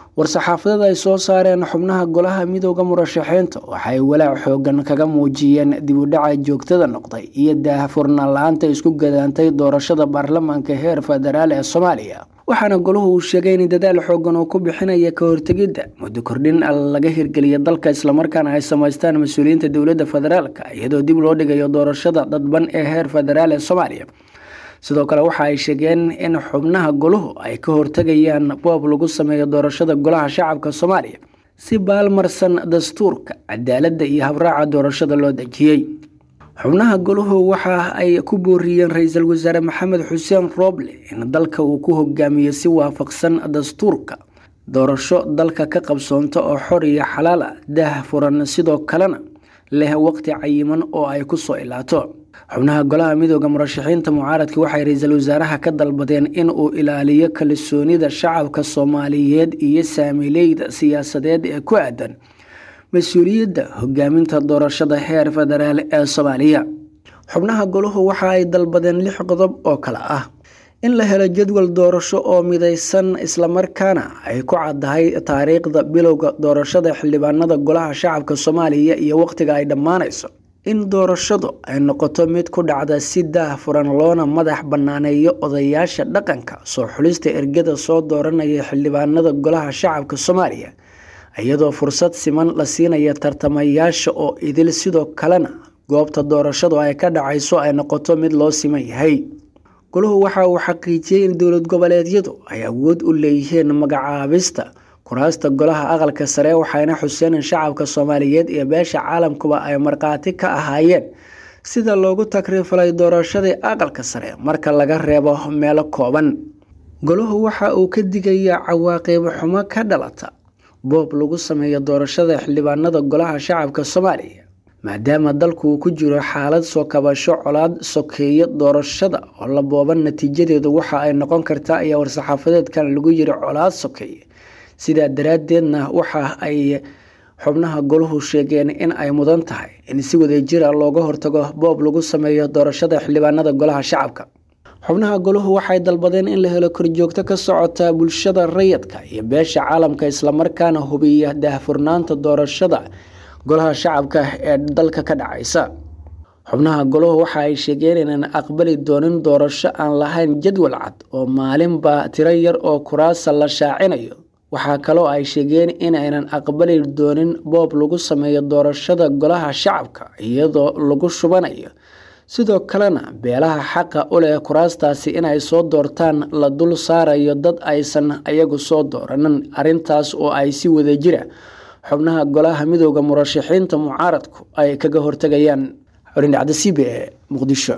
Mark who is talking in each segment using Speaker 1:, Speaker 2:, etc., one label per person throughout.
Speaker 1: war-saxaafadada ay soo saareen xubnaha golaha midooda murashaxiinta waxay walaac xoogan kaga muujiyeen dib u dhaca joogtada noqday iyo daahfurnaan la-aanta isku gadaantay doorashada baarlamaanka heer federaal ee soomaaliya waxaana golahu uu sheegay in dadaal xoogan uu ku bixinaya ka hortegidda muddo kordhin laga hirgeliya dalka islamarkaana ay samaystaan mas-uuliyiinta dowladda federaalka iyadoo dib loo dhigayo doorashada dadban ee heer federaal ee soomaaliya sidoo kale waxa ay sheegeen in xubnaha golahu ay ka hortegayaan boob lagu sameeyo doorashada golaha shacabka soomaaliya si baalmarsan dastuurka cadaaladda iyo habraaca doorashada loo dejiyey xubnaha golahu waxa ay ku booriyeen ra-iisul wasaare maxamed xuseen rooble in dalka uu ku hogaamiyo si waafaqsan dastuurka doorasho dalka ka qabsoonto oo xor iyo xalaal ah daah furan sidoo kalena leh waqti cayiman oo ay kusoo ilaato xubnaha golaha midooda murashaxiinta mucaaradka waxay ra-iisul wasaaraha ka dalbadeen in uu ilaaliyo kalsoonida shacabka soomaaliyeed iyo saamileyda siyaasadeed ee ku aadan mas-uuliyadda hogaaminta doorashada heer federaal ee soomaaliya xubnaha golahu waxa ay dalbadeen lix qodob oo kale ah in la helo jadwal doorasho oo midaysan islamarkaana ay ku caddahay taariikhda bilowga doorashada xildhibaanada golaha shacabka soomaaliya iyo waqtiga ay dhammaanayso in doorashadu ay noqoto mid ku dhacda si daah furan loona madax bannaaneeyo odayaasha dhaqanka soo xulista ergada soo dooranaya xildhibaanada golaha shacabka soomaaliya iyadoo fursad siman la siinaya tartamayaasha oo idil sidoo kalena goobta doorashadu ay ka dhacayso ay noqoto mid loo siman yahay golahu waxa uu xaqiijiyey in dowlad goboleedyadu ay awood u leeyihiin magacaabista kuraasta golaha aqalka sare waxayna xuseen in shacabka soomaaliyeed iyo beesha caalamkuba ay markhaati ka ahaayeen sida loogu takriifalay doorashadii aqalka sare marka laga reebo meelo kooban golahu waxa uu ka digayaa cawaaqib xumo ka dhalata boob lagu sameeyo doorashada xildhibaanada golaha shacabka soomaaliya maadaama dalku uu ku jiro xaalad soo kabasho colaad sokeeyo doorashada oo la booban natiijadeedu waxa ay noqon kartaa ayaa war-saxaafadeedkan lagu yiri colaad sokeeye sidaa daraaddeedna waxa ay xubnaha golahu sheegeen in ay mudan tahay in si wadajira looga hortago boob lagu sameeyo doorashada xildhibaanada golaha shacabka xubnaha golahu waxay dalbadeen in la helo korjoogto ka socota bulshada rayidka iyo beesha caalamka islamarkaana hubiya daahfurnaanta doorashada golaha shacabka ee dalka ka dhacaysa xubnaha golahu waxa ay sheegeen inaan aqbali doonin doorasho aan lahayn jadwal cad oo maalinba tiro yar oo kuraasa la shaacinayo waxaa kaloo ay sheegeen inaynan aqbali doonin boob lagu sameeyo doorashada golaha shacabka iyadoo lagu shubanayo sidoo kalena beelaha xaqa u leh kuraastaasi inay soo doortaan la dul saarayo dad aysan iyagu soo dooranin arrintaas oo ay si wadajira xubnaha golaha midooda murashaxiinta mucaaradku ay kaga hortegayaan xorindhacda c b e muqdisho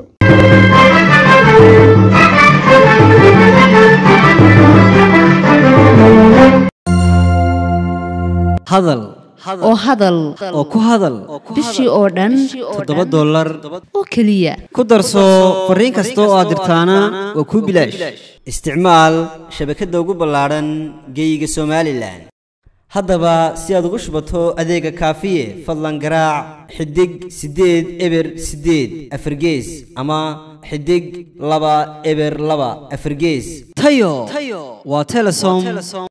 Speaker 2: hadal
Speaker 3: oo hadal
Speaker 2: oo ku hadal
Speaker 3: bishii oo dhan
Speaker 2: toddoba dollar
Speaker 3: oo keliya
Speaker 2: ku darso fariin kasta oo aad dirtaana waa kuu bilaash isticmaal shabakadda ugu ballaadhan geeyiga somalilan haddaba si aad ugu shubato adeega kaafiye fadlan garaac xidig siddeed eber siddeed afargees ama xidig laba eber laba afargees tayo waa telesom